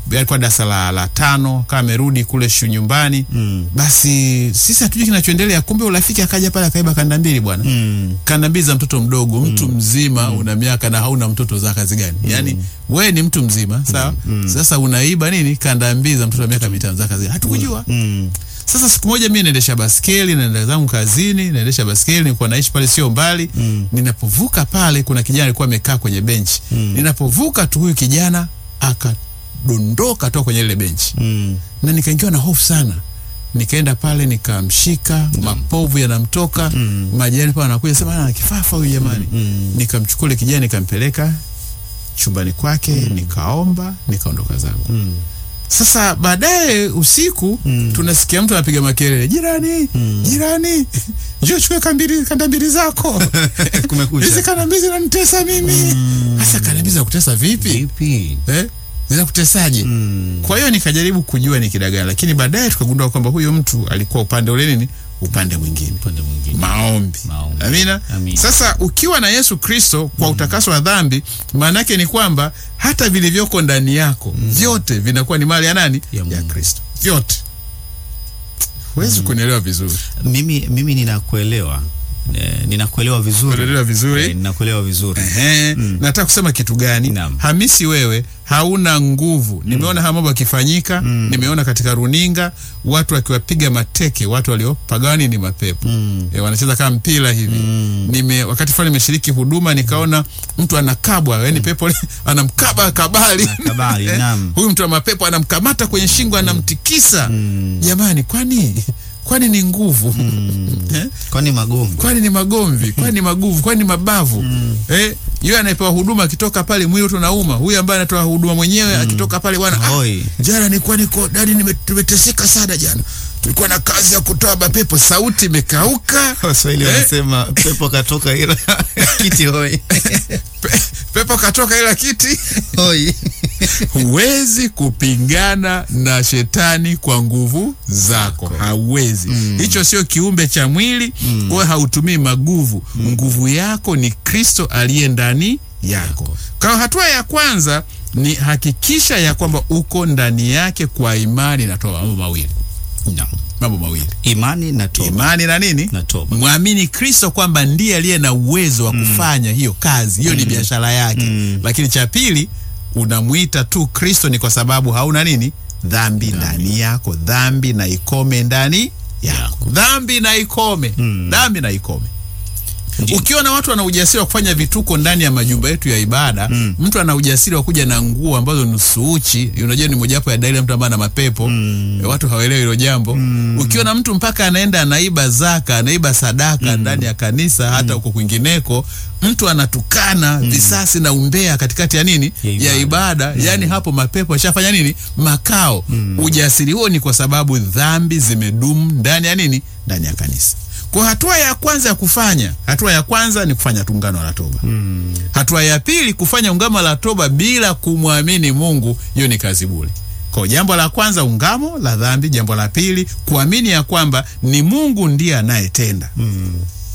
alikuwa darasa la, la tano kama amerudi kule shu nyumbani Mm. basi sisi hatujui kinachoendelea kumbe urafiki akaja pale akaiba kanda mbili bwana Mm. kanda mbili za mtoto mdogo mtu mzima una miaka na hauna mtoto za kazi gani yaani wewe ni mtu mzima sawa sasa unaiba nini kanda mbili za mtoto wa miaka mitano za kazi gani hatukujua Mm. sasa siku moja mi naendesha baskeli naenda zangu kazini naendesha baskeli nilikuwa naishi pale sio mbali Mm. ninapovuka pale kuna kijana alikuwa amekaa kwenye benchi ninapovuka tu huyu kijana akadondoka toka kwenye ile benchi Mm. na nikaingiwa na hofu sana nikaenda pale nikamshika mapovu yanamtoka Mm. majirani pale anakuja sema ana kifafa huyu jamani Mm. nikamchukua ile kijana nikampeleka chumbani kwake nikaomba nikaondoka zangu Mm. sasa baadaye usiku Mm. tunasikia mtu anapiga makelele jirani jirani njoo chukue kambili kanda mbili zako Kumekucha. hizi kanda mbili zinanitesa mimi sasa kanda mbili zinakutesa vipi Vipi? eh? zinakutesaje Mm. kwa hiyo nikajaribu kujua ni kidagaa lakini baadaye tukagundua kwamba huyo mtu alikuwa upande ule nini upande mwingine Upande mwingine. maombi Maombi. amina Amina. sasa ukiwa na yesu kristo kwa utakaso wa dhambi maana yake ni kwamba hata vilivyoko ndani yako vyote vinakuwa ni mali ya nani Ya ya Mungu. kristo vyote huwezi kunielewa vizuri Mimi mimi ninakuelewa. Eh, ninakuelewa vizuri. Unaelewa vizuri Eh, ninakuelewa vizuri. Ehe, nataka kusema kitu gani Naam. hamisi wewe hauna nguvu nimeona haya mambo yakifanyika nimeona katika runinga watu wakiwapiga mateke watu waliopagawa nini mapepo Mm. e, wanacheza kama mpira hivi Mm. nime wakati fulani nimeshiriki huduma nikaona mtu anakabwa yani pepo anamkaba kabali kabali, Eh, naam. huyu mtu wa mapepo anamkamata kwenye shingo anamtikisa jamani kwani kwani ni nguvu Eh? Kwani magomvi? kwani ni magomvi kwani ni maguvu kwani ni mabavu eh, yule anayepewa huduma akitoka pale mwili wote unauma huyu ambaye anatoa huduma mwenyewe akitoka pale bwana ah, Hoi. jana nilikuwa niko dadi nime- tumeteseka sana jana tulikuwa na kazi ya kutoa mapepo sauti imekauka Waswahili Eh? wanasema pepo katoka ila kiti hoi. Pe, pepo katoka ila kiti Hoi. huwezi kupingana na shetani kwa nguvu zako hauwezi hicho sio kiumbe cha mwili mm. kwa hautumii maguvu nguvu yako ni kristo aliye ndani yako kwa hatua ya kwanza ni hakikisha ya kwamba uko ndani yake kwa imani natoa mambo mawili Naam. mambo mawili Imani na toba. imani na nini Na toba. mwamini kristo kwamba ndiye aliye na uwezo wa kufanya hiyo kazi hiyo ni biashara yake lakini cha pili unamwita tu kristo ni kwa sababu hauna nini dhambi ndani yako dhambi na ikome ndani yako dhambi na ikome dhambi na ikome Ndiyo. ukiona watu wana ujasiri wa kufanya vituko ndani ya majumba yetu ya ibada mm. mtu ana ujasiri wa kuja na nguo ambazo nusu uchi unajua ni mojawapo ya dalili ya mtu ambaye ana mapepo mm. watu hawaelewi hilo jambo mm. ukiona mtu mpaka anaenda anaiba zaka anaiba sadaka mm. ndani ya kanisa hata huko kwingineko mtu anatukana mm. visasi na umbea katikati ya nini Ya ibada. ya ibada yani hapo mapepo ashafanya nini makao ujasiri huo ni kwa sababu dhambi zimedumu ndani ya nini ndani ya kanisa kwa hatua ya kwanza ya kufanya hatua ya kwanza ni kufanya tungano la toba mm. hatua ya pili kufanya ungamo la toba bila kumwamini mungu hiyo ni kazi bure kwa jambo la kwanza ungamo la dhambi jambo la pili kuamini ya kwamba ni mungu ndiye anayetenda mm.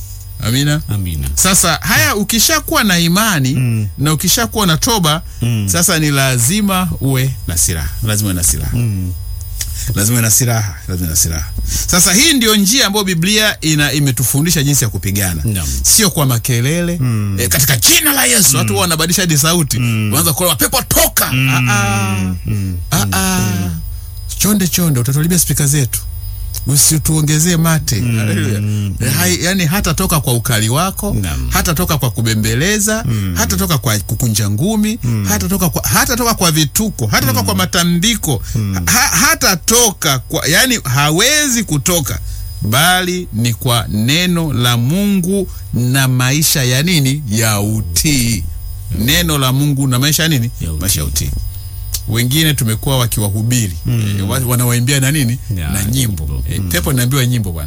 amina Amina. sasa haya ukishakuwa na imani mm. na ukishakuwa na toba mm. sasa ni lazima uwe na silaha lazima uwe na silaha Mm. lazima uwe na silaha lazima uwe na silaha sasa hii ndio njia ambayo biblia ina imetufundisha jinsi ya kupigana Naam. sio kwa makelele mm. e, katika jina la yesu watu huwa wanabadilisha hadi sauti mm. wanaanza kuoa pepo toka mm. ah, ah. Ah, ah. chonde chonde utatuharibia spika zetu usituongezee mate Haleluya. Hai, yani hata toka kwa ukali wako Naam. hata toka kwa kubembeleza hata toka kwa kukunja ngumi hata toka kwa, hata toka kwa vituko hata toka kwa matambiko ha, hata toka kwa yani hawezi kutoka bali ni kwa neno la mungu na maisha ya nini ya utii neno la mungu na maisha ya nini Ya utii. maisha ya utii wengine tumekuwa wakiwahubiri mm. e, wanawaimbia na nini Ya, na nyimbo nyimbo. e, pepo naambiwa nyimbo bwana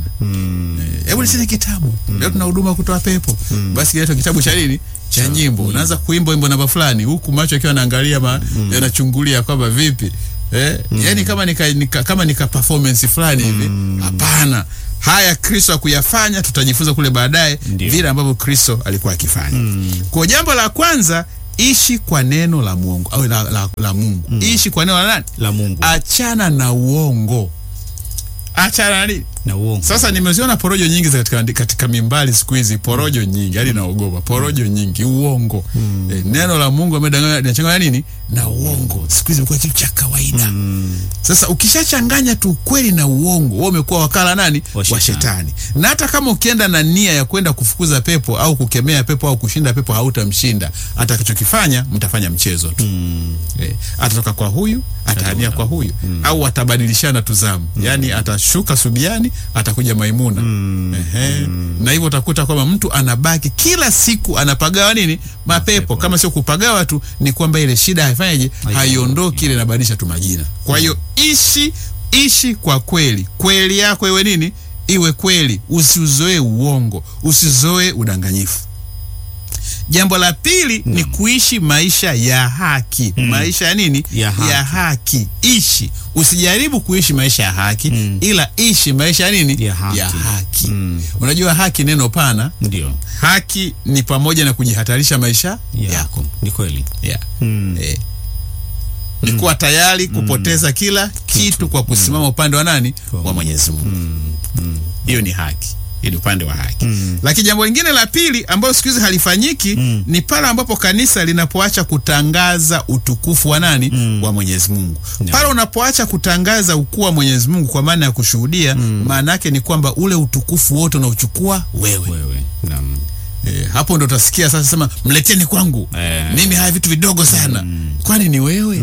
Eh, hebu niseme kitabu leo tuna huduma kutoa pepo basi kiletwa kitabu cha nini cha nyimbo unaanza kuimba wimbo namba fulani huku macho akiwa anaangalia ma yanachungulia kwamba vipi eh, yani kama nika, nika, kama nika performance fulani hivi hapana haya kristo akuyafanya tutajifunza kule baadaye Ndio. vile ambavyo kristo alikuwa akifanya kwa jambo la kwanza ishi kwa neno la Mungu au la, la, la Mungu ishi kwa neno la nani? La Mungu Achana na uongo, achana na nini? na uongo. Sasa nimeziona porojo nyingi za katika, katika mimbali siku hizi, porojo nyingi hadi naogopa, porojo nyingi, uongo eh, neno la Mungu amedanganya linachanganya nini na uongo. Siku hizi imekuwa kitu cha kawaida. Sasa ukishachanganya tu ukweli na uongo, wewe umekuwa wakala nani Wa wa shetani. shetani. Na hata kama ukienda na nia ya kwenda kufukuza pepo au kukemea pepo au kushinda pepo, hautamshinda. Atakachokifanya mtafanya mchezo tu eh, atatoka kwa huyu atahamia kwa huyu au atabadilishana tuzamu, yaani atashuka Subiani atakuja Maimuna Ehe. na hivyo utakuta kwamba mtu anabaki kila siku anapagawa nini mapepo, kama sio kupagawa tu, ni kwamba ile shida haifanyaje, haiondoki, ile inabadilisha tu majina. Kwa hiyo ishi ishi kwa kweli, kweli yako iwe nini, iwe kweli, usiuzoe uongo, usizoe udanganyifu. Jambo la pili ni kuishi maisha ya haki. Maisha ya nini? Ya haki. ya haki. Ishi, usijaribu kuishi maisha ya haki, ila ishi maisha ya nini? Ya haki. haki. Unajua haki neno pana. Ndio Haki ni pamoja na kujihatarisha maisha yako, yako ni kweli. yeah. Mm. Eh. Ni kuwa tayari kupoteza kila kitu kwa kusimama upande wa nani? Kwa Wa Mwenyezi Mungu. Hiyo ni haki. Hiyo ni upande wa haki. Lakini jambo lingine la pili ambalo siku hizi halifanyiki ni pale ambapo kanisa linapoacha kutangaza utukufu wa nani? Wa Mwenyezi Mungu. Pale unapoacha kutangaza ukuu wa Mwenyezi Mungu kwa maana ya kushuhudia, maana yake ni kwamba ule utukufu wote unauchukua wewe. Wewe naam. Eh, hapo ndo utasikia sasa sema mleteni kwangu. Eh. Mimi haya vitu vidogo sana. Kwani ni wewe?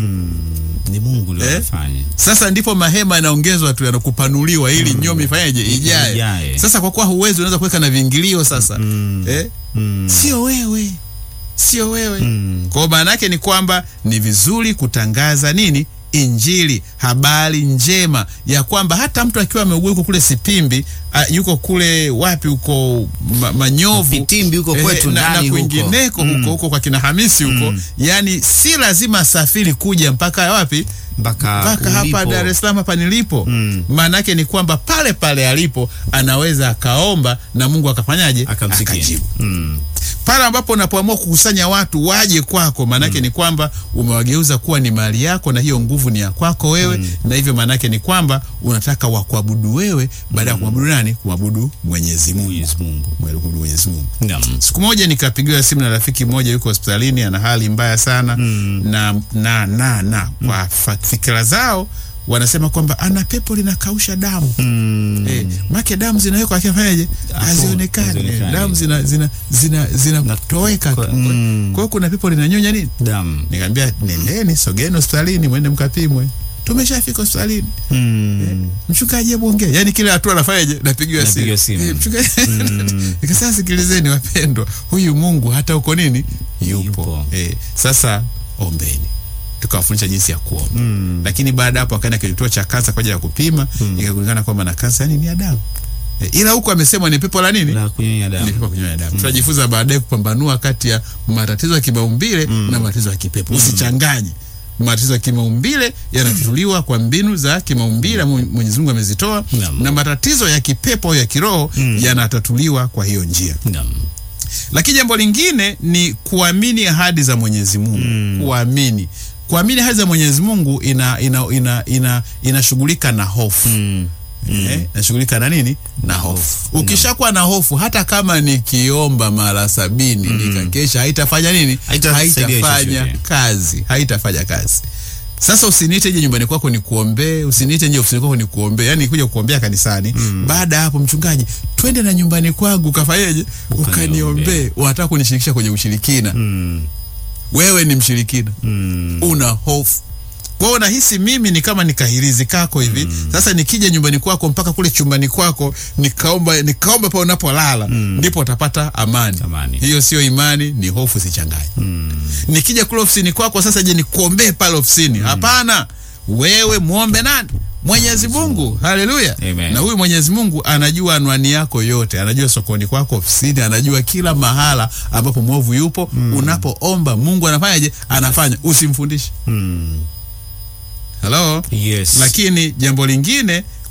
Ni Mungu ndio anafanya. Sasa ndipo mahema yanaongezwa tu yanakupanuliwa ili nyomi ifanyeje ijae. Ijae. Sasa kwa kuwa huwezi unaweza kuweka na vingilio sasa. Eh? Sio wewe. Sio wewe. Kwa hiyo maana yake ni kwamba ni vizuri kutangaza nini? Injili, habari njema ya kwamba hata mtu akiwa ameugua yuko kule Sipimbi, a, yuko kule wapi huko ma, Manyovu, Vitimbi huko eh, kwetu na, na ndani huko. kwingineko huko huko kwa kina Hamisi huko, yani si lazima asafiri kuja mpaka wapi Mpaka mpaka hapa ulipo. Dar es Salaam hapa nilipo. Maana yake ni kwamba pale pale alipo anaweza akaomba na Mungu akafanyaje? akamsikia. Akajibu. Mm. Pale ambapo unapoamua kukusanya watu waje kwako, maana yake ni kwamba umewageuza kuwa ni mali yako, na hiyo nguvu ni ya kwako wewe, na hivyo maana yake ni kwamba unataka wakuabudu wewe baada ya kumwabudu nani? Kumwabudu Mwenyezi Mungu. Mwenyezi Mungu. Kumwabudu Mwenyezi Mungu. Naam. Siku moja nikapigiwa simu na rafiki mmoja yuko hospitalini, ana hali mbaya sana na na na na kwa fa- fikira zao wanasema kwamba ana pepo linakausha damu Mm. eh, make damu zinawekwa akifanyaje, hazionekani eh, hazionekani. damu zina zina zina zinatoweka tu. Kwa- Kwa mm. hiyo kuna pepo linanyonya nini. Damu. Nikamwambia nendeni, sogeni hospitalini, mwende mkapimwe. Tumeshafika hospitalini, Mm. mchungaji hebu ongea. Yani kila hatua anafanyaje, napigiwa simu, Napigiwa simu. Eh, mchungaji nikasema, sikilizeni wapendwa, huyu Mungu hata uko nini yupo, Yupo. Eh, sasa ombeni tukawafundisha jinsi ya kuomba lakini baada ya hapo akaenda kwenye kituo cha kansa kwa ajili ya kupima ikajulikana kwamba na kansa yani ni ya damu Eh, ila huku amesemwa ni pepo la nini La kunyonya ni damu. pepo kunyonya damu tutajifunza baadaye kupambanua kati ya matatizo ya kimaumbile na matatizo ya kipepo usichanganye matatizo ya kimaumbile yanatatuliwa kwa mbinu za kimaumbile Mwe- Mwenyezi Mungu amezitoa Naam. na matatizo ya kipepo au ya kiroho yanatatuliwa kwa hiyo njia Naam. lakini jambo lingine ni kuamini ahadi za Mwenyezi Mungu. Kuamini, kuamini ahadi za Mwenyezi Mungu ina ina ina ina inashughulika na hofu Mm. eh, inashughulika na nini? Na hofu. hofu. Ukishakuwa na hofu, hata kama nikiomba mara sabini nikakesha, haitafanya nini? Haitasaidia Haitafanya chochote. kazi, haitafanya kazi. Sasa usiniite nje nyumbani kwako nikuombee, usiniite nje ofisini kwako nikuombee, yani kuja kuombea kanisani. Baada ya hapo, mchungaji, twende na nyumbani kwangu ukafanyeje? Ukaniombee. Unataka kunishirikisha kwenye ushirikina. Mm. Wewe ni mshirikina, Mm. una hofu. Kwa hiyo nahisi mimi ni kama nikahirizi kako hivi. Sasa nikija nyumbani kwako mpaka kule chumbani kwako nikaomba nikaomba pale unapolala ndipo utapata amani. Amani. Hiyo sio imani, ni hofu, sichanganye. Nikija kule ofisini kwako sasa, je, nikuombee pale ofisini? Hapana, wewe muombe nani? Mwenyezi Mungu. Haleluya! Amen. Na huyu Mwenyezi Mungu anajua anwani yako yote, anajua sokoni kwako, ofisini, anajua kila mahala ambapo mwovu yupo. Unapoomba Mungu anafanyaje? Anafanya, usimfundishe. Mm. Hello? Yes. Lakini jambo lingine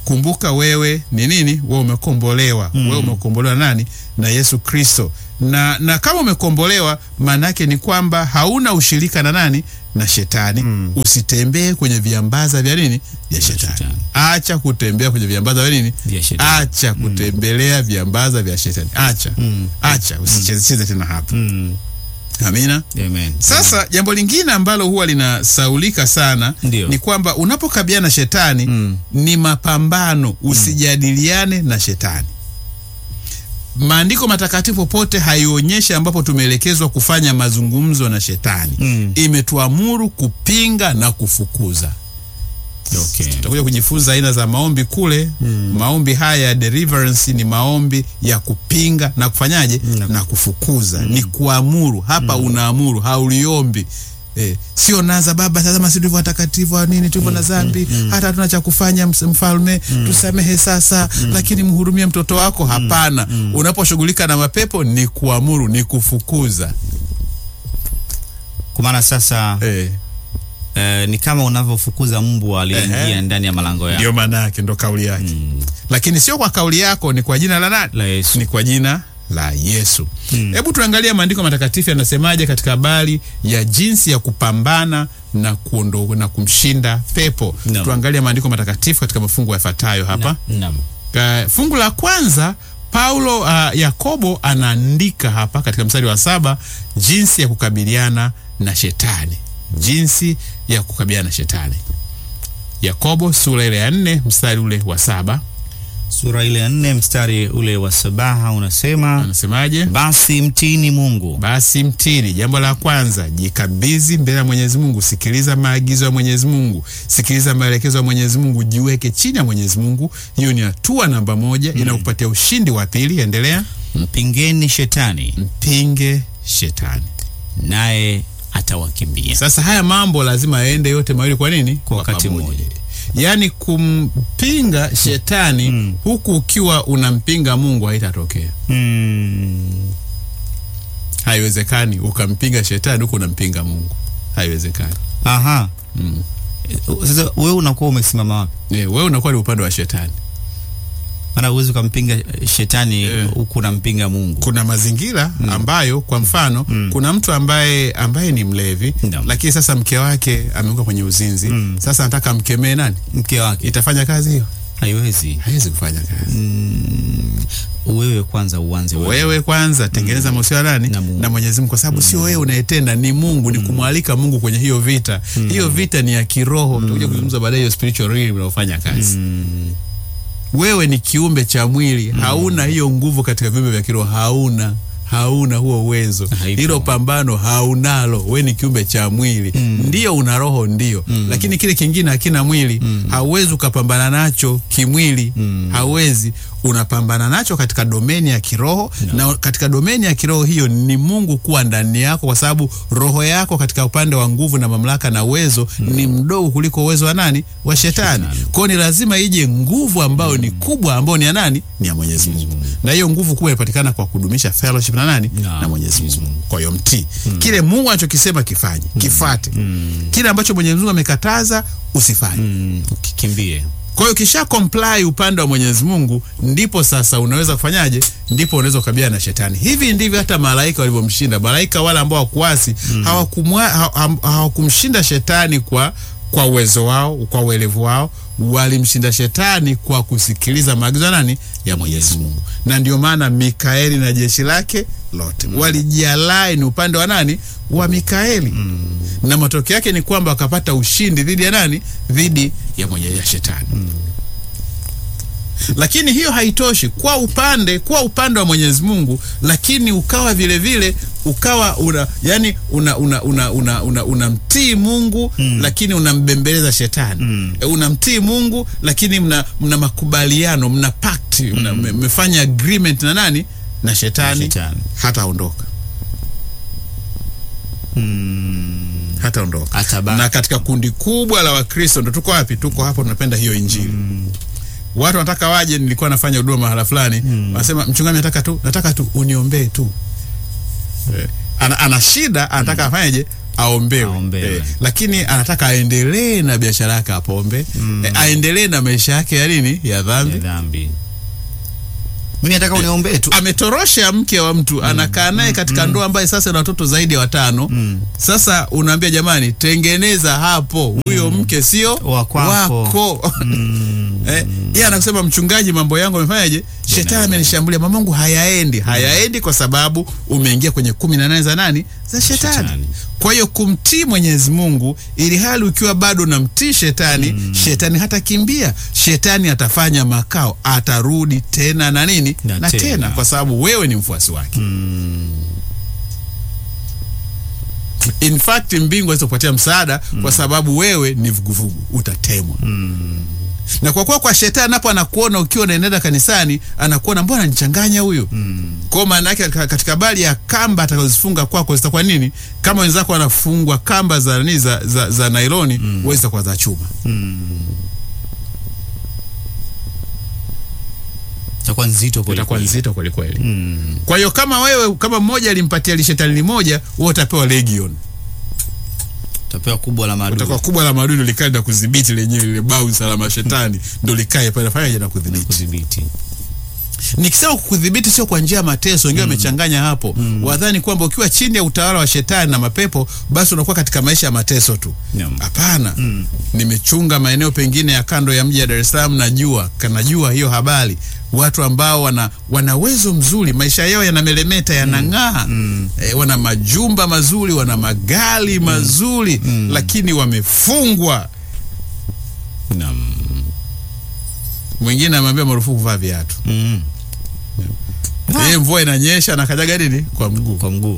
kumbuka wewe ni nini wewe umekombolewa wewe umekombolewa na nani na yesu kristo na, na kama umekombolewa maana yake ni kwamba hauna ushirika na nani na shetani usitembee kwenye viambaza vya nini vya shetani shetani. acha kutembea kwenye viambaza vya nini Vya shetani. acha kutembelea viambaza vya shetani acha acha usichezecheze tena hapa Mm. amina Amen. sasa jambo lingine ambalo huwa linasaulika sana Ndio. ni kwamba unapokabiliana na shetani Mm. ni mapambano usijadiliane na shetani maandiko matakatifu popote haionyeshi ambapo tumeelekezwa kufanya mazungumzo na shetani Mm. imetuamuru kupinga na kufukuza Okay. tutakuja kujifunza aina za maombi kule maombi haya ya deliverance ni maombi ya kupinga na kufanyaje Na- na kufukuza ni kuamuru hapa unaamuru hauliombi Eh, sio naza baba tazama si tulivyo watakatifu wa nini tulivyo na dhambi hata hatuna cha kufanya ms- mfalme tusamehe sasa lakini mhurumie mtoto wako hapana unaposhughulika na mapepo ni kuamuru ni kufukuza Kwa maana sasa eh, eh, ni kama unavyofukuza mbwa aliyeingia Ehe. ndani ya malango yako. ndio maana yake ndo kauli yake lakini sio kwa kauli yako ni kwa jina la nani La Yesu. ni kwa jina la yesu hebu tuangalie maandiko matakatifu yanasemaje katika habari ya jinsi ya kupambana na kuondo, na kumshinda pepo Naam. tuangalie maandiko matakatifu katika mafungu yafuatayo hapa Naam. Ka- fungu la kwanza paulo uh, yakobo anaandika hapa katika mstari wa saba jinsi ya kukabiliana na shetani jinsi ya kukabiliana na shetani yakobo sura ile ya nne mstari ule wa saba Sura ile ya nne mstari ule wa sabaha unasema anasemaje basi mtini Mungu basi mtini jambo la kwanza jikabidhi mbele ya mwenyezi mungu sikiliza maagizo ya mwenyezi mungu sikiliza maelekezo ya mwenyezi mungu jiweke chini ya mwenyezi mungu hiyo ni hatua namba moja inakupatia ushindi wa pili endelea mpingeni shetani mpinge shetani naye atawakimbia. sasa haya mambo lazima yaende yote mawili kwa nini Kwa wakati pamoja. mmoja. yaani kumpinga shetani huku ukiwa unampinga mungu haitatokea Mm. haiwezekani ukampinga shetani huku unampinga mungu haiwezekani Aha. mm. Eh, Sasa wewe unakuwa umesimama wapi? Eh, wewe unakuwa ni upande wa shetani Maana huwezi ukampinga eh, shetani Eh. huku unampinga Mungu. kuna mazingira ambayo kwa mfano kuna mtu ambaye ambaye ni mlevi Naam. lakini sasa mke wake ameanguka kwenye uzinzi Mm. sasa anataka amkemee nani Mke wake itafanya kazi hiyo haiwezi. haiwezi kufanya kazi Wewe kwanza uanze wewe. wewe kwanza tengeneza mahusiano nani Na Mungu. na Mwenyezi Mungu kwa sababu sio wewe unayetenda ni Mungu ni kumwalika Mungu kwenye hiyo vita hiyo vita ni ya kiroho tutakuja kuzungumza baadaye hiyo spiritual realm unaofanya kazi wewe ni kiumbe cha mwili hauna hiyo nguvu katika viumbe vya kiroho hauna hauna huo uwezo Haipo. hilo pambano haunalo we ni kiumbe cha mwili ndio una roho ndio lakini kile kingine hakina mwili hauwezi ukapambana nacho kimwili hauwezi unapambana nacho katika domeni ya kiroho na katika domeni ya kiroho hiyo ni mungu kuwa ndani yako kwa sababu roho yako katika upande wa nguvu na mamlaka na uwezo ni mdogo kuliko uwezo wa nani wa shetani kwao ni lazima ije nguvu ambayo ni kubwa ambayo ni ya nani ni ya mwenyezi mungu na hiyo nguvu kubwa inapatikana kwa kudumisha fellowship na nani Na na mwenyezi mungu kwa hiyo mtii kile mungu anachokisema kifanye kifate kile ambacho mwenyezi mungu amekataza usifanye Mm. Kikimbie. kwa hiyo kisha comply upande wa Mwenyezi Mungu, ndipo sasa unaweza kufanyaje? Ndipo unaweza kukabiliana na shetani. Hivi ndivyo hata malaika walivyomshinda. Malaika wale ambao hawakuasi hawakumwa- ha- ha- hawakumshinda shetani kwa kwa uwezo wao, kwa uelevu wao, walimshinda shetani kwa kusikiliza maagizo ya nani? Ya Mwenyezi Mungu. Na ndio maana Mikaeli na jeshi lake lote walijialai ni upande wa nani? Wa Mikaeli. Na matokeo yake ni kwamba wakapata ushindi dhidi ya nani? Dhidi ya mwenye ya shetani. Lakini hiyo haitoshi kwa upande kwa upande wa Mwenyezi Mungu, lakini ukawa vile vile ukawa una yani una una una una, una, unamtii Mungu lakini unambembeleza shetani. E, unamtii Mungu lakini mna, mna makubaliano, mna pact, mna- mme- mmefanya agreement na nani? Na shetani, Na shetani. hataondoka. Hataondoka. Atabaki. Na katika kundi kubwa la Wakristo ndo tuko wapi? Tuko hapo, tunapenda hiyo Injili watu wanataka waje. Nilikuwa nafanya huduma mahala fulani, wanasema mchungaji, nataka tu nataka tu uniombee tu. Eh, ana, ana shida, anataka afanyeje? aombewe, Aombewe. Eh, lakini anataka aendelee na biashara yake ya pombe eh, aendelee na maisha yake ya nini ya ya dhambi dhambi. Mimi nataka uniombee tu. ametorosha mke wa mtu anakaa naye katika ndoa ambaye sasa ina watoto zaidi ya watano. Sasa unaambia jamani, tengeneza hapo, huyo mke sio Wa kwako. wako. Eh, yeye anakusema mchungaji, mambo yangu amefanyaje? Shetani amenishambulia, mamangu hayaendi. Hayaendi kwa sababu umeingia kwenye kumi na nane za nani? Za shetani. Shetani. Kwa hiyo kumtii Mwenyezi Mungu, ili hali ukiwa bado namtii shetani, shetani hatakimbia, shetani atafanya makao, atarudi tena na nini Na na tena, tena. kwa sababu wewe ni mfuasi wake. In fact mbingu hawezi kupatia msaada kwa sababu wewe ni vuguvugu, utatemwa. Na kwa kuwa kwa shetani napo anakuona ukiwa unaenenda kanisani, anakuona mbona nichanganya huyu. Kwa hiyo maana yake ka- katika bali ya kamba atakazozifunga kwako zitakuwa nini? Kama wenzako wanafungwa kamba za nini za, za, za nailoni, wewe zitakuwa za chuma. Itakuwa nzito kweli. Itakuwa kweli. nzito kweli kweli. Mm. Kwa hiyo kama wewe kama mmoja alimpatia lishetani limoja, wewe utapewa legion. Utapewa kubwa la maadui. utakuwa kubwa la maadui ndo likae na kudhibiti lenyewe lile bouncer la mashetani ndo likae pale fanyaje na kudhibiti. kudhibiti. Nikisema kudhibiti sio kwa njia ya mateso, wengine wamechanganya hapo. Wadhani kwamba ukiwa chini ya utawala wa shetani na mapepo basi unakuwa katika maisha ya mateso tu. Naam. Hapana. Nimechunga maeneo pengine ya kando ya mji ya Dar es Salaam, najua kanajua hiyo habari. Watu ambao wana wana uwezo mzuri, maisha yao yanamelemeta, yanang'aa. Eh, wana majumba mazuri, wana magari mazuri, lakini wamefungwa Naam. mwingine amwambia marufuku kuvaa viatu. Mm. Yeye mvua inanyesha na kajaga nini kwa mguu. Kwa mguu.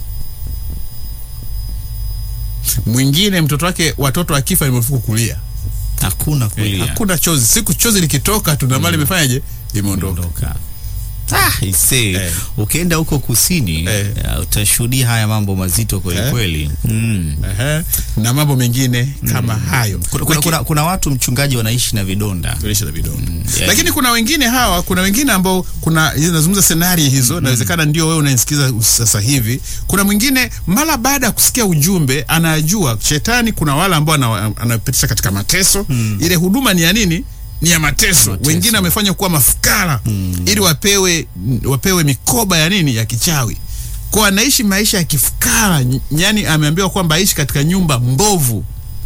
Mwingine mtoto wake watoto akifa ni marufuku kulia. Hakuna kulia. Hakuna chozi. Siku chozi likitoka tu na mali imefanyaje? Imeondoka. Ondoka. Ah, ise. Eh. Ukienda huko kusini Eh. uh, utashuhudia haya mambo mazito kweli Eh. kweli. Mm. Ehe. Na mambo mengine kama hayo. Kuna, kuna, Laki- kuna, kuna watu mchungaji wanaishi na vidonda. Tulisha na vidonda. yeah. Lakini kuna wengine hawa, kuna wengine ambao kuna hizi nazungumza scenario hizo, inawezekana ndio wewe unanisikiza sasa hivi. Kuna mwingine mara baada ya kusikia ujumbe anajua shetani, kuna wale ambao ana- anapitisha katika mateso. Ile huduma ni ya nini? Ni ya mateso. Mateso. Wengine wamefanywa kuwa mafukara ili wapewe wapewe mikoba ya nini? Ya kichawi. Kwa anaishi maisha ya kifukara, yani ameambiwa kwamba aishi katika nyumba mbovu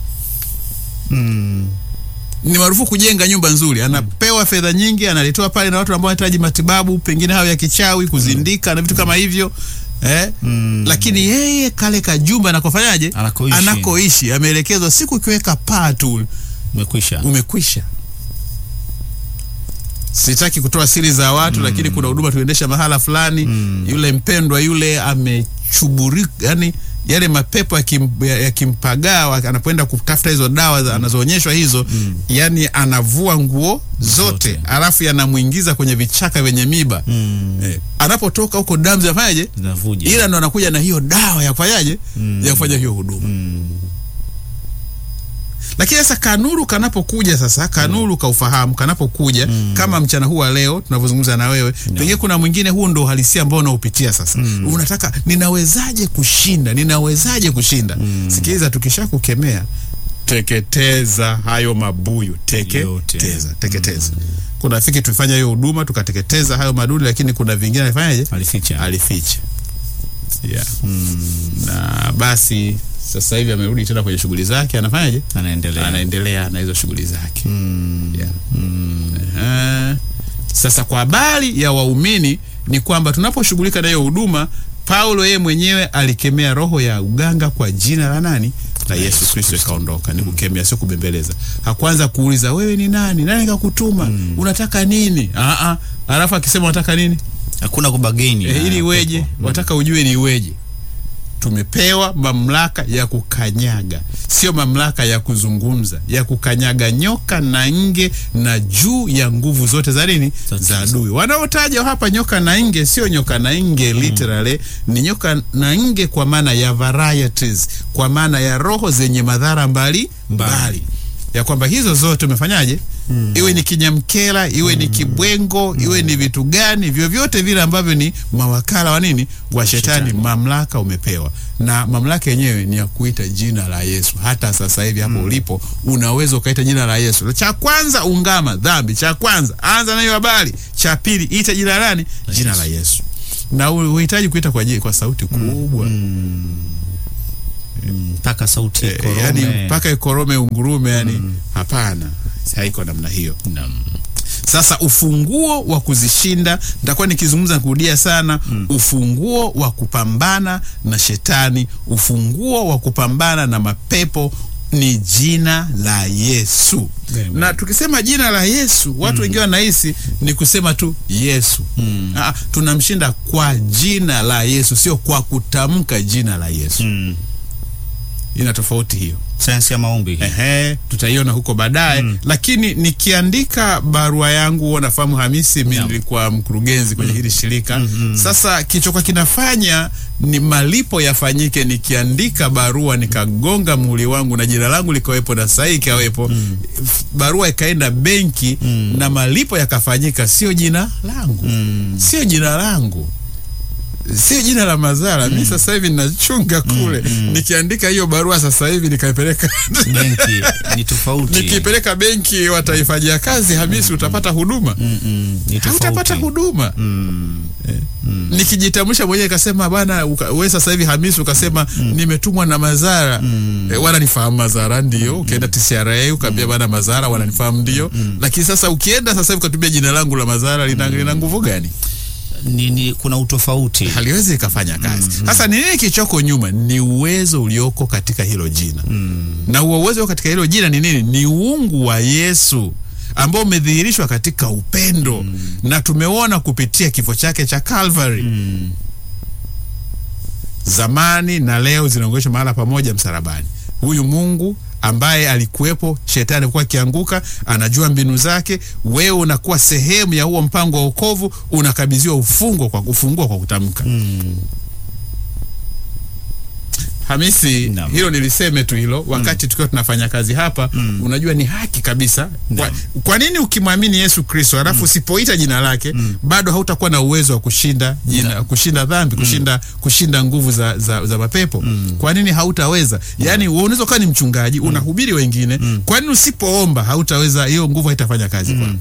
Mm. ni marufuku kujenga nyumba nzuri. Anapewa fedha nyingi, analetewa pale na watu ambao wanahitaji matibabu, pengine hayo ya kichawi, kuzindika na vitu kama hivyo eh? Mm. Lakini yeye kale kajumba anakofanyaje, Anakoishi. anakoishi ameelekezwa, siku ukiweka paa tu Umekwisha. umekwisha. Sitaki kutoa siri za watu lakini kuna huduma tuendesha mahala fulani yule mpendwa yule amechuburika, yani yale mapepo yakim- ya- yakimpagaa wa- anapoenda kutafuta hizo dawa za- anazoonyeshwa hizo yani anavua nguo zote, Zote. alafu yanamwingiza kwenye vichaka vyenye miba Mm. eh, anapotoka huko damu zinafanyaje Zinavuja. ila ndo anakuja na hiyo dawa ya kufanyaje ya kufanya hiyo huduma Mm. lakini sasa kanuru kanapokuja sasa kanuru kaufahamu kanapokuja kama mchana huu wa leo tunavyozungumza na wewe pengine kuna mwingine huu ndo uhalisia ambao unaopitia sasa unataka ninawezaje kushinda ninawezaje kushinda sikiliza tukisha kukemea teketeza hayo mabuyu Yote. teketeza teketeza kuna rafiki tulifanya hiyo huduma tukateketeza hayo madudu lakini kuna vingine alifanyaje Alificha. alificha yeah. na basi sasa hivi amerudi tena kwenye shughuli zake anafanyaje Anaendelea. anaendelea na hizo shughuli zake yeah. Ehe. Sasa kwa habari ya waumini ni kwamba tunaposhughulika na hiyo huduma, Paulo yeye mwenyewe alikemea roho ya uganga kwa jina la nani? La Yesu Kristo, ikaondoka. Ni kukemea, sio kubembeleza. Hakuanza kuuliza wewe ni nani, nani kakutuma, unataka nini? Aa, alafu akisema unataka nini Hakuna kubageni. e, na ili iweje? pepo. Wataka ujue ni iweje? Tumepewa mamlaka ya kukanyaga, sio mamlaka ya kuzungumza, ya kukanyaga nyoka na nge na juu ya nguvu zote za nini, Za za giza. adui. Wanaotaja hapa nyoka na nge sio nyoka na nge literally, ni nyoka na nge kwa maana ya varieties, kwa maana ya roho zenye madhara mbali mbali. ya kwamba hizo zote umefanyaje iwe ni kinyamkela iwe ni kibwengo iwe ni vitu gani vyovyote vile ambavyo ni mawakala wa nini wa shetani, Shetani. mamlaka umepewa na mamlaka yenyewe ni ya kuita jina la yesu hata sasa hivi hapo ulipo unaweza ukaita jina la yesu cha kwanza ungama dhambi cha kwanza anza na hiyo habari cha pili ita jina la nani jina la yesu na u- uhitaji kuita kwa, ji- kwa sauti kubwa mpaka sauti Eh, korome. yani mpaka ikorome ungurume yani hapana haiko namna hiyo Naam. sasa ufunguo wa kuzishinda nitakuwa nikizungumza kurudia sana ufunguo wa kupambana na shetani ufunguo wa kupambana na mapepo ni jina la yesu Amen. na tukisema jina la yesu watu wengine wanahisi ni kusema tu yesu ah, tunamshinda kwa jina la yesu sio kwa kutamka jina la yesu Mm. ina tofauti hiyo sayansi ya maombi hii. Ehe, tutaiona huko baadaye lakini nikiandika barua yangu huwa nafahamu Hamisi, mi Naam. nilikuwa mkurugenzi kwenye hili shirika sasa kichokuwa kinafanya ni malipo yafanyike. Nikiandika barua nikagonga muhuri wangu na jina langu likawepo na sahihi ikawepo, f- barua ikaenda benki na malipo yakafanyika, sio jina langu, sio jina langu sio jina la Mazara. Mi sasa hivi nachunga kule, nikiandika hiyo barua sasa hivi nikaipeleka benki ni tofauti nikipeleka benki wataifanyia kazi Hamisi, utapata huduma Mm, mm, ni hautapata tofauti huduma Eh. nikijitambulisha mwenyewe ikasema bana uka- we sasa hivi Hamisi ukasema nimetumwa na Mazara eh, wananifahamu Mazara ndio ukienda TCRA ukaambia bana Mazara wananifahamu ndio lakini sasa ukienda sasa hivi ukatumia jina langu la Mazara lina, lina nguvu gani ni, ni, kuna utofauti haliwezi ikafanya kazi sasa ni nini kichoko nyuma ni uwezo ulioko katika hilo jina na huo uwezo katika hilo jina ni nini ni uungu wa yesu ambao umedhihirishwa katika upendo na tumeona kupitia kifo chake cha calvary zamani na leo zinaongeshwa mahala pamoja msalabani huyu mungu ambaye alikuwepo shetani alikuwa akianguka anajua mbinu zake wewe unakuwa sehemu ya huo mpango wa wokovu unakabidhiwa ufungo kwa kufungua kwa kutamka Hamisi, Naam. hilo niliseme tu hilo wakati tukiwa tunafanya kazi hapa. Unajua ni haki kabisa. Kwa, Naam. kwa nini ukimwamini Yesu Kristo alafu usipoita jina lake bado hautakuwa na uwezo wa kushinda jina, kushinda dhambi, kushinda kushinda nguvu za, za, za mapepo? Kwa nini hautaweza? Yaani wewe unaweza kuwa ni mchungaji unahubiri wengine, kwa nini usipoomba hautaweza? Hiyo nguvu haitafanya kazi kwako.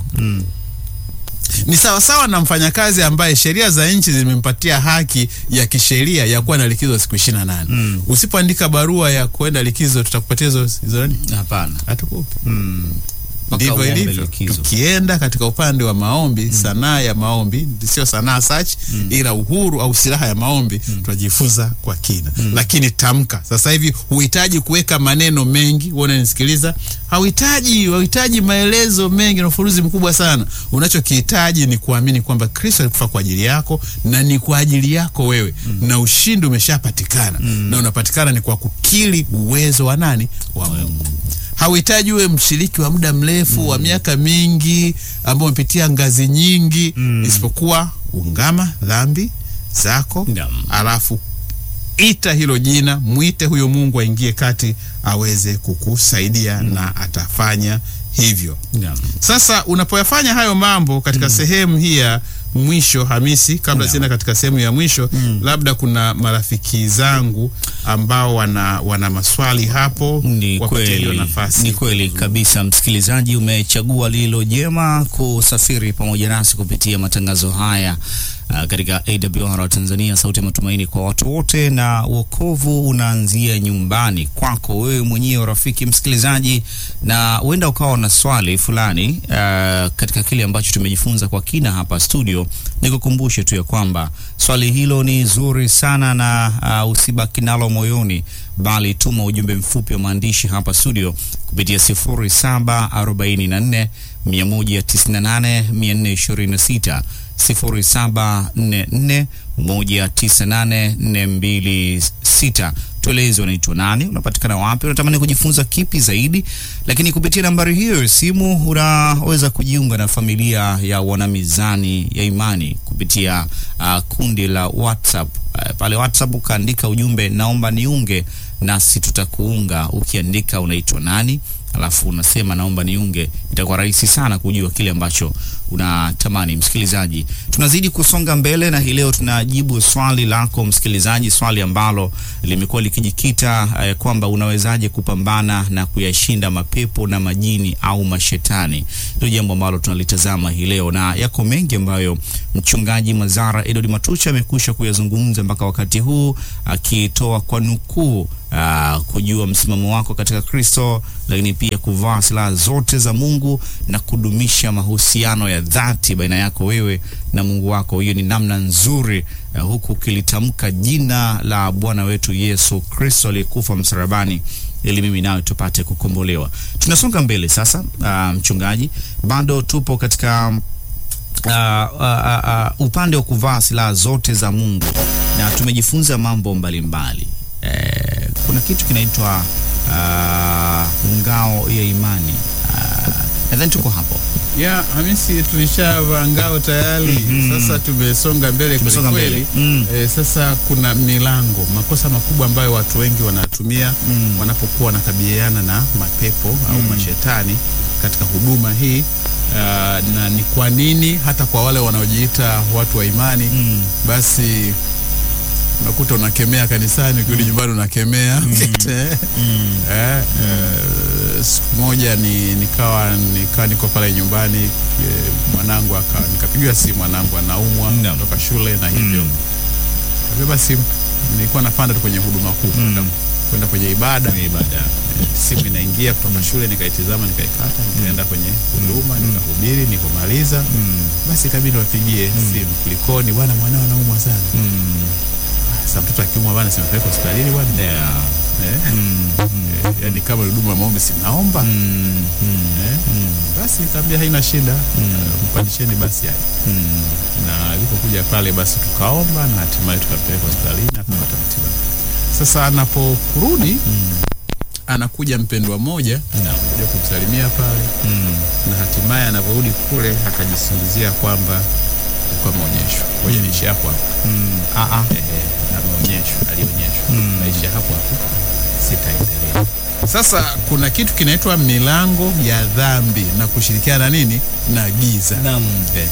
Ni sawasawa na mfanyakazi ambaye sheria za nchi zimempatia haki ya kisheria ya kuwa na likizo siku ishirini na nane. Usipoandika barua ya kwenda likizo, tutakupatia hizo hizo nani? hapana Hatukupi. Mpaka Ndivyo uombe ilivyo. likizo. Tukienda katika upande wa maombi, sanaa ya maombi, sio sanaa search, ila uhuru au silaha ya maombi tunajifunza kwa kina. Lakini tamka. Sasa hivi huhitaji kuweka maneno mengi, uone nisikiliza. Hauhitaji, hauhitaji maelezo mengi na ufuruzi mkubwa sana. Unachokihitaji ni kuamini kwamba Kristo alikufa kwa ajili yako na ni kwa ajili yako wewe na ushindi umeshapatikana na unapatikana ni kwa kukiri uwezo wa nani? Wa Mungu hauhitaji uwe mshiriki wa muda mrefu wa miaka mingi ambao umepitia ngazi nyingi isipokuwa ungama dhambi zako Naam. alafu ita hilo jina mwite huyo mungu aingie kati aweze kukusaidia na atafanya hivyo Naam. sasa unapoyafanya hayo mambo katika sehemu hii ya mwisho Hamisi, kabla Naam. sienda katika sehemu ya mwisho labda kuna marafiki zangu ambao wana, wana maswali hapo, Ni wapatie hiyo kweli, nafasi. ni kweli kabisa. Msikilizaji, umechagua lilo jema kusafiri pamoja nasi kupitia matangazo haya uh, katika AWR Tanzania, sauti ya matumaini kwa watu wote, na wokovu unaanzia nyumbani kwako wewe mwenyewe, rafiki msikilizaji, na huenda ukawa na swali fulani uh, katika kile ambacho tumejifunza kwa kina hapa studio. Nikukumbushe tu ya kwamba swali hilo ni zuri sana na uh, usibaki nalo moyoni bali tuma ujumbe mfupi wa maandishi hapa studio kupitia 0744 198 426 0744 198 426. Tueleze unaitwa nani, unapatikana wapi, unatamani kujifunza kipi zaidi. Lakini kupitia nambari hiyo ya simu unaweza kujiunga na familia ya wanamizani ya imani kupitia uh, kundi la WhatsApp. Uh, pale WhatsApp ukaandika ujumbe naomba niunge nasi, tutakuunga ukiandika unaitwa nani, alafu unasema naomba niunge, itakuwa rahisi sana kujua kile ambacho unatamani. Msikilizaji, tunazidi kusonga mbele na hii leo tunajibu swali lako msikilizaji, swali ambalo limekuwa likijikita eh, kwamba unawezaje kupambana na kuyashinda mapepo na majini au mashetani. Ndio jambo ambalo tunalitazama hii leo, na yako mengi ambayo mchungaji Mazara Edward Matucha amekwisha kuyazungumza mpaka wakati huu akitoa kwa nukuu Uh, kujua msimamo wako katika Kristo, lakini pia kuvaa silaha zote za Mungu na kudumisha mahusiano ya dhati baina yako wewe na Mungu wako. Hiyo ni namna nzuri uh, huku ukilitamka jina la Bwana wetu Yesu Kristo aliyekufa msalabani ili mimi nawe tupate kukombolewa. Tunasonga mbele sasa. Uh, mchungaji, bado tupo katika uh, uh, uh, uh, upande wa kuvaa silaha zote za Mungu na tumejifunza mambo mbalimbali mbali. Eh, kuna kitu kinaitwa uh, ngao ya imani uh, nadhani tuko hapo ya Hamisi, tulishavaa ngao tayari. Sasa tumesonga mbele Tumesonga kweli mbele. kweli. Mm. Eh, sasa kuna milango, makosa makubwa ambayo watu wengi wanatumia Mm. wanapokuwa wanakabiliana na mapepo au mashetani katika huduma hii. Ah, na ni kwa nini hata kwa wale wanaojiita watu wa imani Mm. basi unakuta unakemea kanisani, ukirudi nyumbani unakemea Eh, eh, siku moja ni nikawa nikawa niko pale nyumbani eh, mwanangu aka nikapigiwa simu, mwanangu anaumwa Naam. kutoka shule na hivyo Mm. Kwa basi nilikuwa napanda tu kwenye huduma kuu Mm. kwenda- kwenda kwenye ibada Kwenye ibada. Eh, simu inaingia kutoka shule, nikaitizama, nikaikata, nikaenda kwenye huduma, nikahubiri, nikomaliza Mm. basi ikabidi wapigie simu, kulikoni bwana, mwanao anaumwa sana. Mm. Sasa mtoto akiumwa bwana, simpeleka hospitalini bwana Yeah. eh? Mm. Eh, yaani kama ni huduma ya maombi sinaomba Mm. Mm. eh? Mm. Basi nikamwambia haina shida eh, mpandisheni basi haya. Mm. na alipokuja pale basi tukaomba na hatimaye tukampeleka hospitalini akapata matibabu. Sasa anaporudi anakuja mpendwa mmoja Naam. kuja kumsalimia pale, Mm. na hatimaye anaporudi kule akajisingizia kwamba alikuwa ameonyeshwa. Ngoja niishi hapo hapo. Mm. Ah, ah. Ehe, ameonyeshwa, alionyeshwa. Mm. Naishi hapo hapo, sitaendelea. Sasa kuna kitu kinaitwa milango ya dhambi na kushirikiana na nini na giza. Naam.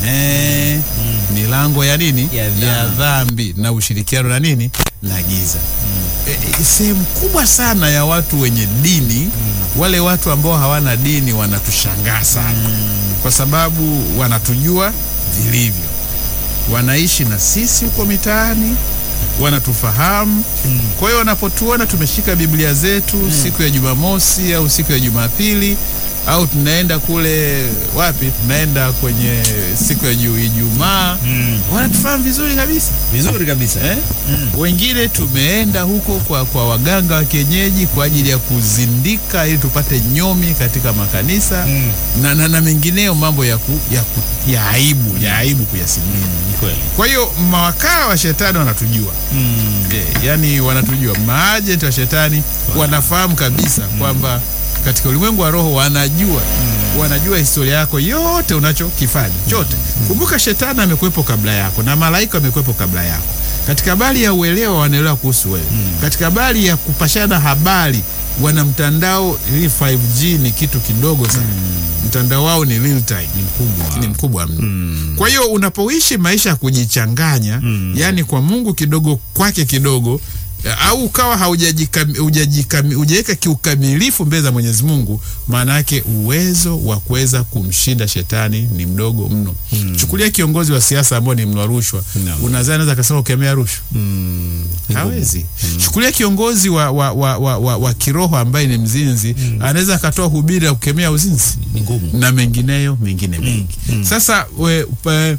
Ehe, milango ya nini Ya dhambi. ya dhambi na ushirikiano na nini na giza. E, e, sehemu kubwa sana ya watu wenye dini wale watu ambao hawana dini wanatushangaa sana kwa sababu wanatujua vilivyo, wanaishi na sisi huko mitaani, wanatufahamu. Kwa hiyo wanapotuona tumeshika Biblia zetu siku ya Jumamosi au siku ya Jumapili au tunaenda kule wapi, tunaenda kwenye siku ya Ju- Ijumaa, Mm. wanatufahamu vizuri kabisa Vizuri kabisa. eh? Wengine tumeenda huko kwa, kwa waganga wa kienyeji kwa ajili ya kuzindika ili tupate nyomi katika makanisa Mm. na, na, na mengineo mambo ya, ku, ya, ku, ya aibu ya aibu kuyasimulia. Ni kweli. Kwa hiyo mawakala wa shetani wanatujua Mm. e, yani wanatujua, maajenti wa shetani wanafahamu kabisa kwamba katika ulimwengu wa roho wanajua wanajua historia yako yote unachokifanya chote. Kumbuka shetani amekuwepo kabla yako na malaika amekuwepo kabla yako. Katika habari ya uelewa wanaelewa kuhusu wewe. Katika habari ya kupashana habari wana mtandao, ili 5G ni kitu kidogo sana. Mtandao wao ni real time, ni mkubwa, ni mkubwa mno. Kwa hiyo unapoishi maisha ya kujichanganya, yani kwa Mungu kidogo, kwake kidogo au ukawa haujajikam- hujajikam- hujaweka kiukamilifu mbele za Mwenyezi Mungu, maana yake uwezo wa kuweza kumshinda shetani ni mdogo mno. Chukulia kiongozi wa siasa ambao ni mnwa rushwa, Naam. unadhani anaweza akasema ukemea rushwa? Mm. Hawezi. Chukulia kiongozi wa, wa, wa, wa, wa, wa kiroho ambaye ni mzinzi, anaweza akatoa hubiri ya kukemea uzinzi Ni ngumu. na mengineyo mengine mengi. Sasa we, pa,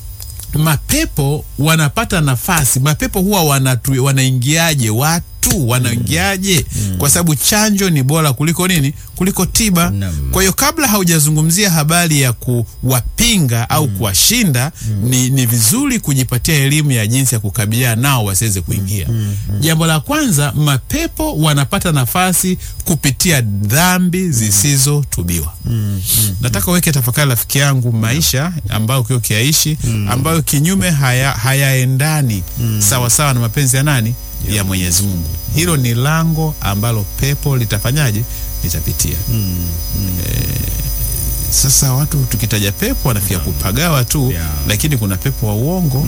mapepo wanapata nafasi. Mapepo huwa wanatu, wanaingiaje watu wanaingiaje? Kwa sababu chanjo ni bora kuliko nini? Kuliko tiba. Naam. Kwa hiyo kabla haujazungumzia habari ya kuwapinga au kuwashinda, ni, ni vizuri kujipatia elimu ya jinsi ya kukabiliana nao wasiweze kuingia. Jambo la kwanza, mapepo wanapata nafasi kupitia dhambi zisizotubiwa. Nataka uweke tafakari, rafiki yangu, maisha ambayo ukiwa ukiaishi ambayo kinyume haya hayaendani sawa sawa na mapenzi ya nani? Ya Mwenyezi Mungu. Hilo ni lango ambalo pepo litafanyaje? litapitia. Sasa watu tukitaja pepo wanafikia kupagawa tu Yeah. lakini kuna pepo wa uongo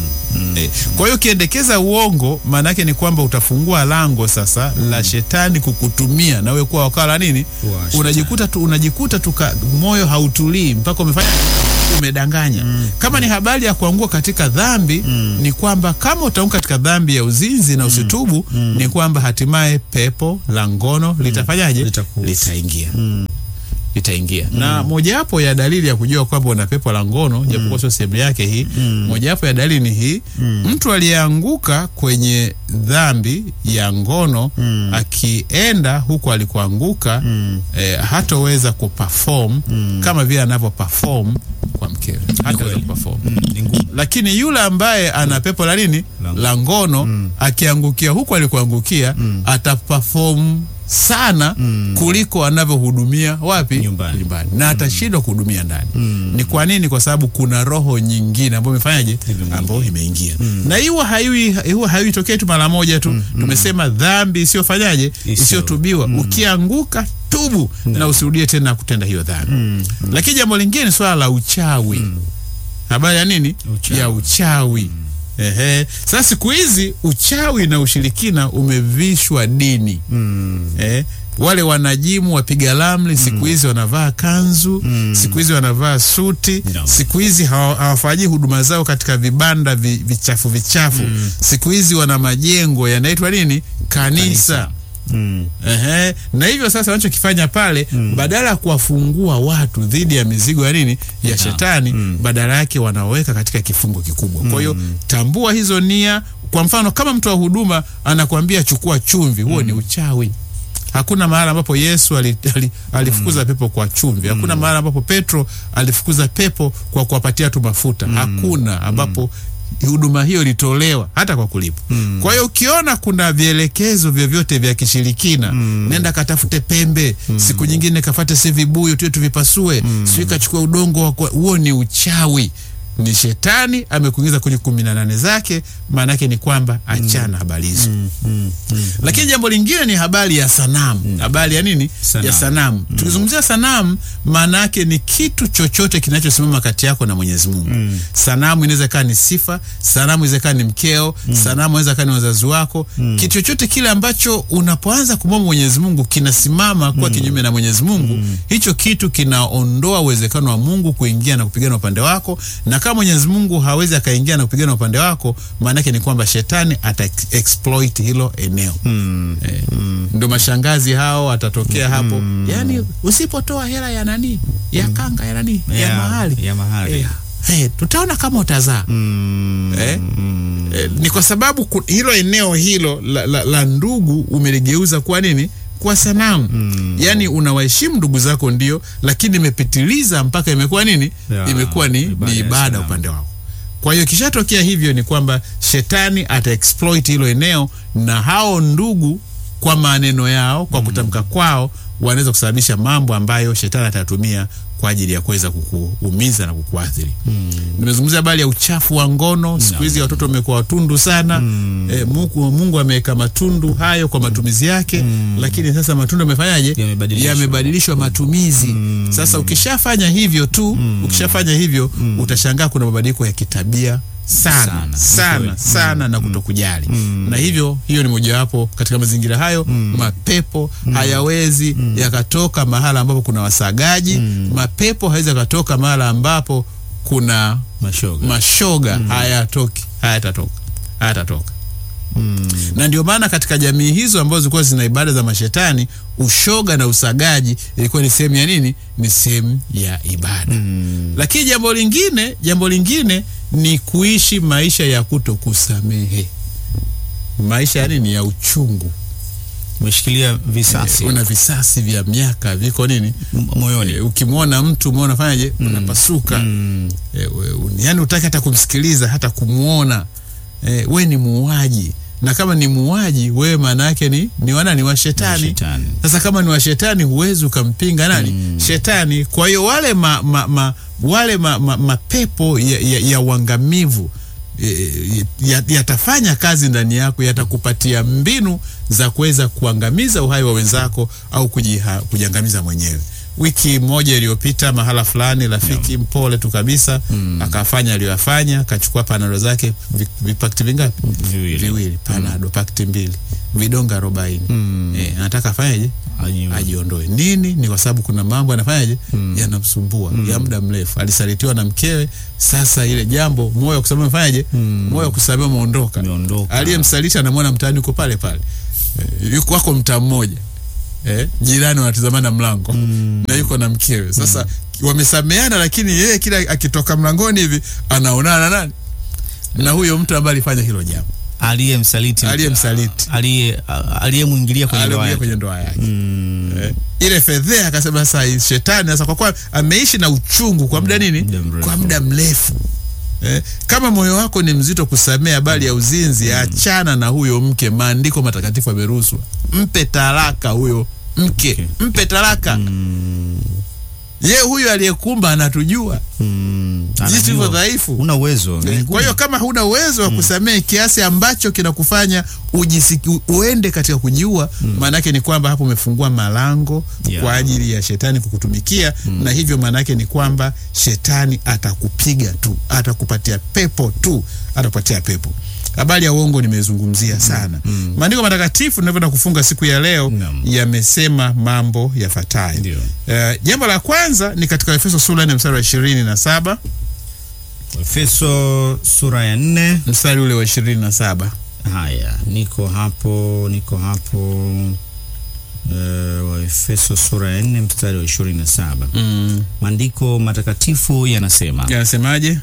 Eh, kwa hiyo ukiendekeza uongo maana yake ni kwamba utafungua lango sasa la shetani kukutumia na wewe kuwa wakala nini, Wa shetani. unajikuta tu, unajikuta tu ka- moyo hautulii mpaka umefanya umedanganya. Kama ni habari ya kuangua katika dhambi ni kwamba kama utaanguka katika dhambi ya uzinzi na usitubu ni kwamba hatimaye pepo la ngono litafanyaje? Litakuhusu. Litaingia itaingia na mojawapo ya dalili ya kujua kwamba una pepo la ngono japokuwa sio sehemu yake hii mojawapo ya dalili ni hii mtu aliyeanguka kwenye dhambi ya ngono akienda huko alikoanguka eh, hatoweza kuperform kama vile anavyo perform kwa mkewe hataweza kweli. kuperform Mm, ni ngumu. lakini yule ambaye ana pepo la nini La- la ngono akiangukia huku alikuangukia ataperform sana kuliko anavyohudumia wapi Nyumbani. na atashindwa kuhudumia ndani ni kwa nini kwa sababu kuna roho nyingine ambayo imefanyaje Imeingia. ambayo imeingia na hiyo haiwi hiyo haiitokei tu mara moja tu tumesema dhambi isiyofanyaje Isiyo- isiyotubiwa ukianguka tubu na usirudie tena kutenda hiyo dhambi lakini jambo lingine ni swala la uchawi habari ya nini Uchawi. ya uchawi Ehe. Sasa siku hizi uchawi na ushirikina umevishwa dini eh, wale wanajimu wapiga ramli siku hizi wanavaa kanzu siku hizi wanavaa suti No. siku hizi hawa- hawafanyii huduma zao katika vibanda vi, vichafu vichafu siku hizi wana majengo yanaitwa nini kanisa, Kanisa. Mm. Ehe. Na hivyo sasa wanachokifanya pale badala ya kuwafungua watu dhidi ya mizigo ya nini ya shetani badala yake wanaweka katika kifungo kikubwa. Kwa hiyo tambua hizo nia. Kwa mfano kama mtu wa huduma anakuambia chukua chumvi, huo ni uchawi. Hakuna mahali ambapo Yesu ali, ali, alifukuza pepo kwa chumvi. Hakuna mahali ambapo Petro alifukuza pepo kwa kuwapatia tu mafuta. Hakuna ambapo huduma hiyo ilitolewa hata kwa kulipa. Kwa hiyo ukiona kuna vielekezo vyovyote vya kishirikina, nenda katafute pembe, siku nyingine kafate si vibuyu tu tuvipasue, sio kachukua udongo wa kwa- huo ni uchawi. Ni shetani amekuingiza kwenye kumi na nane zake. Maana yake ni kwamba achana habari hizo. Lakini jambo lingine ni habari ya sanamu. Habari ya nini? Sanamu. Ya sanamu. Tukizungumzia sanamu, maana yake ni kitu chochote kinachosimama kati yako na Mwenyezi Mungu. Sanamu inaweza kaa ni sifa, sanamu inaweza kaa ni mkeo, sanamu inaweza kaa ni wazazi wako. Kitu chochote kile ambacho unapoanza kumwomba Mwenyezi Mungu kinasimama kuwa kinyume na Mwenyezi Mungu, hicho kitu kinaondoa uwezekano wa Mungu kuingia na kupigana upande wako, na kama Mwenyezi Mungu hawezi akaingia na kupigana upande wako, maana yake ni kwamba shetani ata exploit hilo eneo. Eh, ndo mashangazi hao watatokea hapo, yaani usipotoa hela ya nani ya kanga ya nani ya, Ya- mahali ya mahali. eh, eh, tutaona kama utazaa eh? Eh, ni kwa sababu ku- hilo eneo hilo la, la, la ndugu umeligeuza kuwa nini kwa sanamu yaani unawaheshimu ndugu zako ndio lakini imepitiliza mpaka imekuwa nini Ya, imekuwa ni, ibada ni ya ibada sanamu. upande wako kwa hiyo ikishatokea hivyo ni kwamba shetani ata exploit hilo eneo na hao ndugu kwa maneno yao kwa kutamka kwao wanaweza kusababisha mambo ambayo shetani atatumia kwa ajili ya kuweza kukuumiza na kukuathiri. Nimezungumzia habari ya uchafu wa ngono. Siku hizi watoto wamekuwa watundu sana. E, Mungu, Mungu ameweka matundu hayo kwa matumizi yake, lakini sasa matundu yamefanyaje? Yamebadilishwa. Yamebadilishwa matumizi. Sasa ukishafanya hivyo tu, ukishafanya hivyo utashangaa kuna mabadiliko ya kitabia sana Sana, sana ni sana, kweli. na kutokujali na hivyo hiyo ni mojawapo katika mazingira hayo mapepo hayawezi yakatoka mahala ambapo kuna wasagaji mapepo hawezi yakatoka mahala ambapo kuna Mashoga. mashoga hayatoki hayatatoka hayatatoka na ndio maana katika jamii hizo ambazo zilikuwa zina ibada za mashetani ushoga na usagaji ilikuwa ni sehemu ya nini ni sehemu ya ibada lakini jambo lingine jambo lingine ni kuishi maisha ya kuto kusamehe maisha ya nini ya uchungu Umeshikilia visasi una visasi vya miaka viko nini M- moyoni. e, ukimwona mtu umeona fanyaje unapasuka Mm. e, we, un, yani utaki hata kumsikiliza hata kumwona e, we ni muuaji na kama ni muuaji wewe maana yake ni ni wana ni wa shetani Shetani. sasa kama ni wa shetani huwezi ukampinga nani shetani kwa hiyo wale ma, ma, ma, wale ma, ma, mapepo ya, ya, ya uangamivu e, ya- yatafanya kazi ndani yako, yatakupatia mbinu za kuweza kuangamiza uhai wa wenzako au kujiha, kujiangamiza mwenyewe. Wiki moja iliyopita mahala fulani, rafiki mpole tu kabisa akafanya aliyoyafanya, akachukua panado zake vi- vipakti vingapi? Viwili. Viwili, panado pakti mbili, vidonge arobaini. Eh, anataka afanyeje? Aji- ajiondoe. Nini? Ni kwa sababu kuna mambo anafanyaje, yanamsumbua ya muda mrefu. Alisalitiwa na mkewe, sasa ile jambo, moyo wa kusamehe umefanyaje? Moyo wa kusamehe umeondoka. Umeondoka. Aliyemsaliti anamwona mtaani uko pale pale, eh, yuko wako mtaa mmoja eh, jirani wanatizamana mlango na yuko na mkewe. Sasa wamesameana, lakini yeye kila akitoka mlangoni hivi anaonana na nani na huyo mtu ambaye alifanya hilo jambo, aliyemsaliti aliyemsaliti aliye aliyemwingilia kwenye ndoa aliyoingia yake. kwenye ndoa yake Mm. eh, ile fedhea akasema sasa hii shetani sasa kwa kuwa ameishi na uchungu kwa muda nini Muda mrefu. kwa muda mrefu eh, kama moyo wako ni mzito kusamea habari ya uzinzi achana na huyo mke maandiko matakatifu yameruhusu mpe talaka huyo mke mpe talaka ye huyo aliyekumba anatujua Mm. jinsi tulivyo Anajua. dhaifu Una uwezo. Ni Eh, Kwa hiyo kama huna uwezo wa kusamehe kiasi ambacho kinakufanya ujisiki, uende katika kujiua, maanake ni kwamba hapo umefungua malango Yeah. kwa ajili ya shetani kukutumikia, na hivyo maanake ni kwamba shetani atakupiga tu, atakupatia pepo tu, atakupatia pepo. Habari ya uongo nimezungumzia sana. Maandiko matakatifu ninavyoenda kufunga siku ya leo Naam. yamesema mambo yafuatayo. Ndio. Eh, jambo la kwanza ni katika Efeso sura ya nne mstari wa ishirini na saba Efeso sura ya nne. mstari ule wa ishirini na saba Haya, niko hapo, niko hapo. Uh, Waefeso sura ya nne mstari wa ishirini na saba. mm. Maandiko matakatifu yanasema, yanasemaje?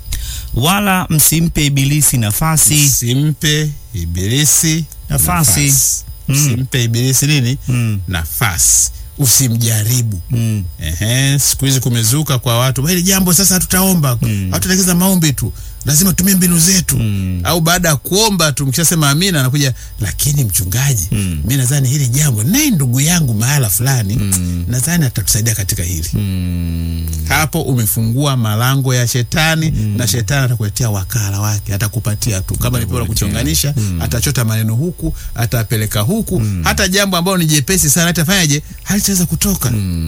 wala msimpe ibilisi nafasi. Simpe ibilisi Nafasi. Mm. Simpe ibilisi nini? Mm. Nafasi. Usimjaribu. Mm. Ehe, siku hizi kumezuka kwa watu "Bwana, hili jambo sasa hatutaomba Mm. hatutalegeza maombi tu, lazima tumie mbinu zetu Mm. au baada ya kuomba tu mkishasema amina, anakuja lakini mchungaji, Mm. mi nadhani hili jambo naye ndugu yangu mahala fulani Mm. nadhani atatusaidia katika hili Mm. hapo umefungua malango ya shetani na shetani atakuletea wakala wake, atakupatia tu kama ni la kuchonganisha, atachota maneno huku, atapeleka huku, hata jambo ambalo ni jepesi sana atafanyaje, halitaweza kutoka.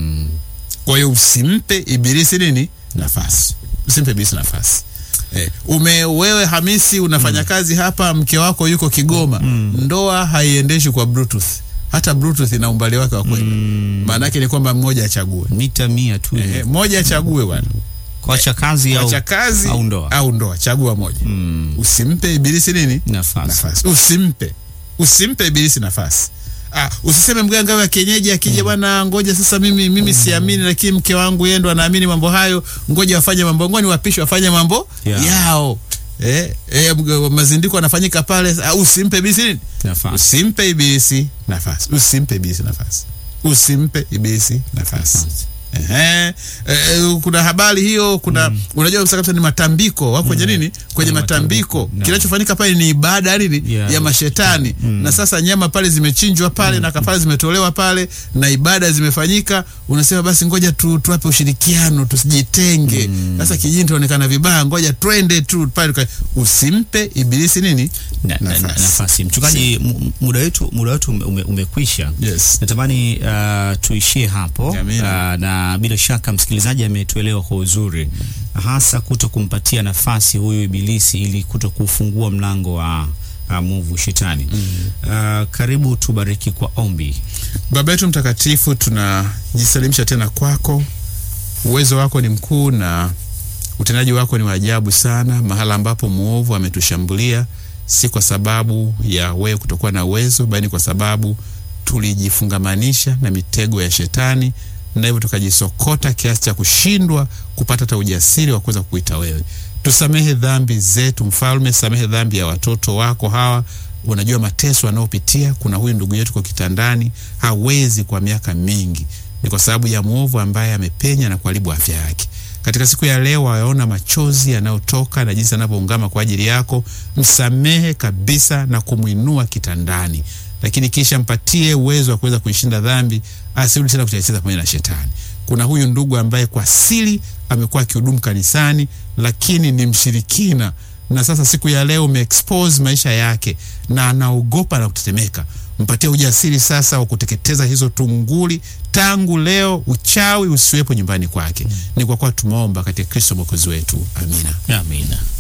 Kwa hiyo usimpe ibilisi nini nafasi, usimpe ibilisi nafasi. Eh, ume wewe Hamisi unafanya kazi hapa, mke wako yuko Kigoma, ndoa haiendeshi kwa bluetooth. Hata bluetooth ina umbali wake wa kwenda. Maana yake ni kwamba mmoja achague, mita mia tu eh, mmoja achague bwana kuacha kazi au, acha kazi au ndoa. au ndoa, chagua moja. Mm. Usimpe ibilisi nini nafasi. nafasi, usimpe usimpe ibilisi nafasi. Ah, usiseme mganga wa kienyeji akija, bwana, ngoja sasa, mimi mimi siamini, lakini mke wangu yeye ndo anaamini mambo hayo, ngoja wafanye mambo, ngoja niwapishe wafanye mambo Yeah. yao. Eh, eh, mga- mazindiko yanafanyika pale. Ah, usimpe ibilisi nini Nafasi. usimpe ibilisi nafasi, usimpe ibilisi nafasi, usimpe ibilisi nafasi. Ehe, eh, kuna habari hiyo, kuna unajua kabisa kabisa ni matambiko wako kwenye nini, kwenye Kwenye matambiko. matambiko, no. Kinachofanyika pale ni ibada ya nini Yeah. ya mashetani, na sasa nyama pale zimechinjwa pale na kafara zimetolewa pale na ibada zimefanyika, unasema basi ngoja tu tuwape ushirikiano, tusijitenge. Sasa kijini tuonekana vibaya, ngoja twende tu pale. tuka- Usimpe ibilisi nini Na, na, na, Nafasi. nafasi. Mchungaji, mu- muda wetu muda wetu ume- ume, umekwisha. Yes. Natamani uh, tuishie hapo uh, Amina. na bila shaka msikilizaji ametuelewa kwa uzuri, hasa kuto kumpatia nafasi huyu ibilisi ili kuto kufungua mlango wa uh, mwovu shetani. Uh, karibu tubariki kwa ombi. Baba yetu mtakatifu, tunajisalimisha tena kwako. Uwezo wako ni mkuu na utendaji wako ni wa ajabu sana. Mahala ambapo mwovu ametushambulia, si kwa sababu ya wewe kutokuwa na uwezo, bali kwa sababu tulijifungamanisha na mitego ya shetani, na hivyo tukajisokota kiasi cha kushindwa kupata hata ujasiri wa kuweza kukuita wewe. Tusamehe dhambi zetu, Mfalme, samehe dhambi ya watoto wako hawa unajua mateso anayopitia. Kuna huyu ndugu yetu kwa kitandani, hawezi kwa miaka mingi, ni kwa sababu ya mwovu ambaye amepenya na kuharibu afya yake. Katika siku ya leo, wayaona machozi yanayotoka na jinsi anavyoungama kwa ajili yako. Msamehe kabisa na kumwinua kitandani, lakini kisha mpatie uwezo wa kuweza kuishinda dhambi, asirudi tena kucheza pamoja na shetani. Kuna huyu ndugu ambaye kwa siri amekuwa akihudumu kanisani, lakini ni mshirikina na sasa siku ya leo umeexpose maisha yake na anaogopa na kutetemeka, mpatie ujasiri sasa wa kuteketeza hizo tunguli. Tangu leo uchawi usiwepo nyumbani kwake. Ni kwa kuwa tumeomba katika Kristo mwokozi wetu, amina. Amina.